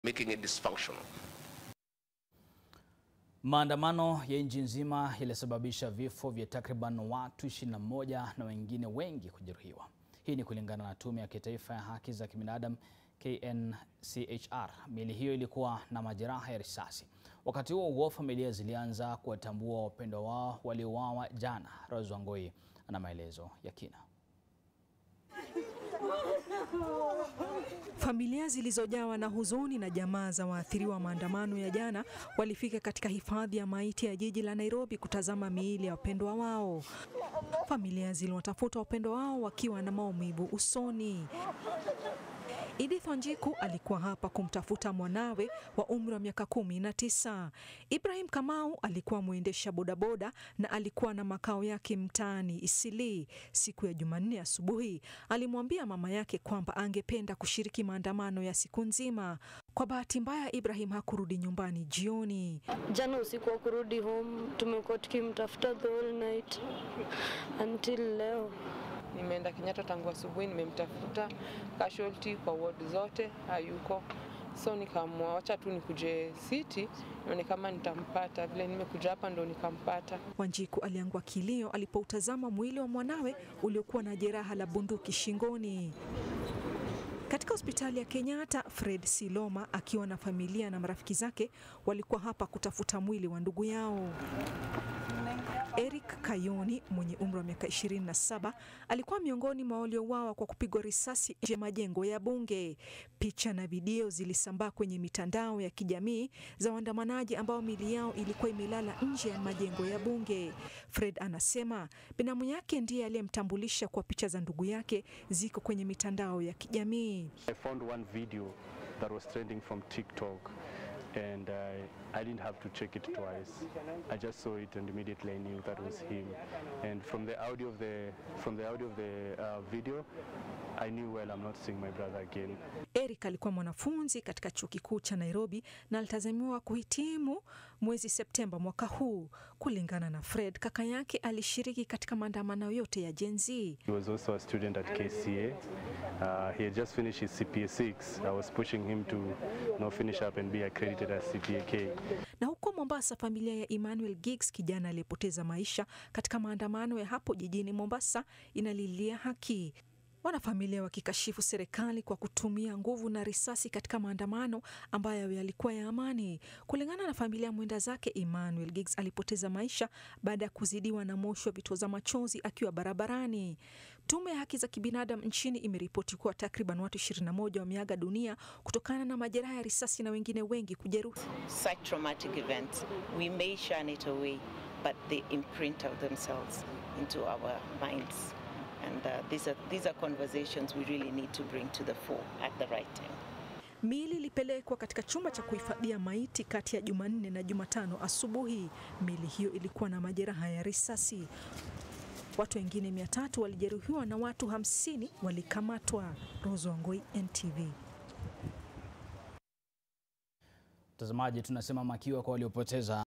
making it dysfunctional. Maandamano ya nchi nzima yalisababisha vifo vya takriban watu 21 na wengine wengi kujeruhiwa. Hii ni kulingana na Tume ya Kitaifa ya Haki za Kibinadamu KNCHR. Miili hiyo ilikuwa na majeraha ya risasi. Wakati huo huo, familia zilianza kuwatambua wapendwa wao waliouawa jana. Rose Wangoi ana maelezo ya kina. Familia zilizojawa na huzuni na jamaa za waathiriwa maandamano ya jana walifika katika hifadhi ya maiti ya jiji la Nairobi kutazama miili ya wapendwa wao. Familia ziliwatafuta wapendwa wao wakiwa na maumivu usoni. Edith Wanjiku alikuwa hapa kumtafuta mwanawe wa umri wa miaka kumi na tisa. Ibrahim Kamau alikuwa mwendesha bodaboda na alikuwa na makao yake mtaani Isili. Siku ya Jumanne asubuhi alimwambia mama yake kwamba angependa kushiriki maandamano ya siku nzima. Kwa bahati mbaya, Ibrahim hakurudi nyumbani jioni. Jana usiku wa kurudi home, tumekuwa tukimtafuta the whole night until leo. Nimeenda Kenyatta tangu asubuhi, nimemtafuta casualty kwa ward zote, hayuko. So nikaamua wacha tu nikuje city nione kama nitampata. Vile nimekuja hapa ndo nikampata. Wanjiku aliangua kilio alipoutazama mwili wa mwanawe uliokuwa na jeraha la bunduki shingoni. Katika hospitali ya Kenyatta, Fred Siloma akiwa na familia na marafiki zake walikuwa hapa kutafuta mwili wa ndugu yao. Eric Kayoni mwenye umri wa miaka 27 alikuwa miongoni mwa waliouawa kwa kupigwa risasi nje ya majengo ya bunge. Picha na video zilisambaa kwenye mitandao ya kijamii za waandamanaji ambao mili yao ilikuwa imelala nje ya majengo ya bunge. Fred anasema binamu yake ndiye aliyemtambulisha kwa picha za ndugu yake ziko kwenye mitandao ya kijamii. I found one video that was trending from TikTok and uh, I didn't have to check it twice. I just saw it and immediately I knew that was him. And from the audio of the from the audio of the uh, video, I knew well I'm not seeing my brother again. Eric alikuwa mwanafunzi katika chuo kikuu cha Nairobi na alitazamiwa kuhitimu mwezi Septemba mwaka huu. Kulingana na Fred, kaka yake alishiriki katika maandamano yote ya Gen Z. He was also a student at KCA. Uh, he had just finished his CPA 6. I was pushing him to you know, finish up and be accredited as CPA K. Na huko Mombasa, familia ya Emmanuel Giggs, kijana aliyepoteza maisha katika maandamano ya hapo jijini Mombasa, inalilia haki. Wanafamilia wakikashifu serikali kwa kutumia nguvu na risasi katika maandamano ambayo yalikuwa ya amani. Kulingana na familia mwenda zake, Emmanuel Giggs alipoteza maisha baada ya kuzidiwa na moshi wa vitoza machozi akiwa barabarani. Tume ya haki za kibinadamu nchini imeripoti kuwa takriban watu 21 wameaga dunia kutokana na majeraha ya risasi na wengine wengi kujeruhi. such traumatic events, we may shun it away, but they imprint of themselves into our minds. And uh, these, are, these are conversations we really need to bring to the fore at the right time. Miili ilipelekwa katika chumba cha kuhifadhia maiti kati ya Jumanne na Jumatano asubuhi. Miili hiyo ilikuwa na majeraha ya risasi. Watu wengine mia tatu walijeruhiwa na watu hamsini walikamatwa. Rose Wangoi, NTV. Mtazamaji, tunasema makiwa kwa waliopoteza